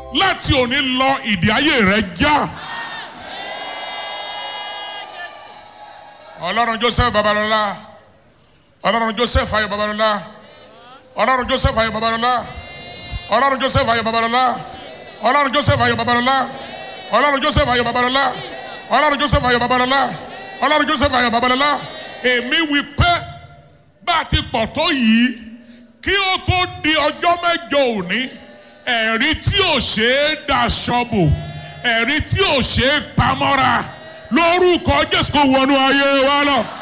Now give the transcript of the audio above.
láti òní lọ ìdí ayé rẹ já. ọlọ́run joseph babalọ́lá ọlọ́run joseph ayọ̀ babalọ́lá ọlọ́run joseph ayọ̀ babalọ́lá ọlọ́run joseph ayọ̀ babalọ́lá ọlọ́run joseph ayọ̀ babalọ́lá ọlọ́run joseph ayọ̀ babalọ́lá ọlọ́run joseph ayọ̀ babalọ́lá ọlọ́run joseph ayọ̀ babalọ́lá èmi wí pé bá a ti pọ̀ tó yìí kí ó tó di ọjọ́ mẹ́jọ òní ẹ̀rí tí ò ṣe é daṣọ bò ẹ̀rí tí ò ṣe é pamọ́ra lórúkọ jésù kò wọnú ayé wa lọ.